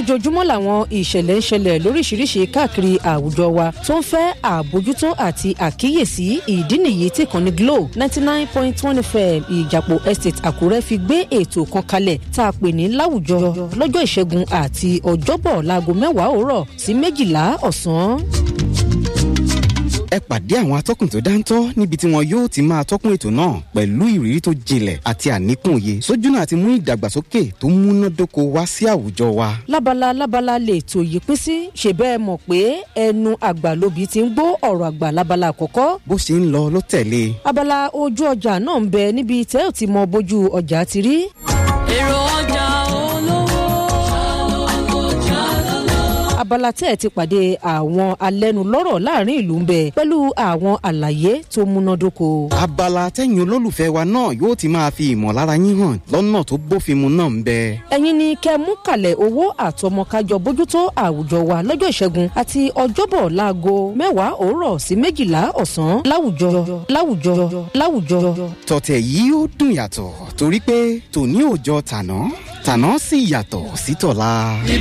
lójoojúmọ́ làwọn ìṣẹ̀lẹ̀ ń ṣẹlẹ̀ lóríṣiríṣi káàkiri àwùjọ wa tó ń fẹ́ àbójútó àti àkíyèsí ìdí nìyí tí kan ní glo ninety nine point one fm ìjàpọ̀ estate àkúrẹ́ fi gbé ètò kan kalẹ̀ tá a pè ní láwùjọ lọ́jọ́ ìṣẹ́gun àti ọjọ́bọ̀ láago mẹ́wàá òwúrọ̀ sí méjìlá ọ̀sán ẹ pàdé àwọn atọ́kùn tó dáńtọ́ níbi tí wọn yóò ti máa tọ́kùn ètò náà pẹ̀lú ìrírí tó jinlẹ̀ àti àníkùn òye sójúnà àti mú ìdàgbàsókè tó múnádóko wá sí àwùjọ wa. lábala lábala lè tò yí pín sí ṣe bẹ́ẹ̀ mọ̀ pé ẹnu àgbà lóbi ti ń gbọ́ ọ̀rọ̀ àgbà lábala àkọ́kọ́. bó ṣe ń lọ ló tẹ̀lé. abala ojú ọjà náà ń bẹ níbi tẹ́ ò ti mọ bójú ọjà ti rí. èrò ọjà abala tẹ́ ẹ̀ ti pàdé àwọn alẹ́nulọ́rọ̀ láàrin ìlú ń bẹ pẹ̀lú àwọn àlàyé tó múnádóko. abala tẹ́yìn olólùfẹ́ wa náà yóò ti máa fi ìmọ̀lára yín hàn lọ́nà tó bófin mu náà ń bẹ. ẹ̀yin ni kẹ́ mú kalẹ̀ owó àtọmọkájọ bójútó àwùjọ wa lọ́jọ́ ìṣẹ́gun àti ọjọ́bọ̀ láago mẹ́wàá òwúrọ̀ sí méjìlá ọ̀sán láwùjọ láwùjọ láwùjọ. tọ̀tẹ̀ yìí ó dùn yàtọ̀ torí pé tòní ò jọ tàná tàná sì yàtọ̀ sí tọ̀la.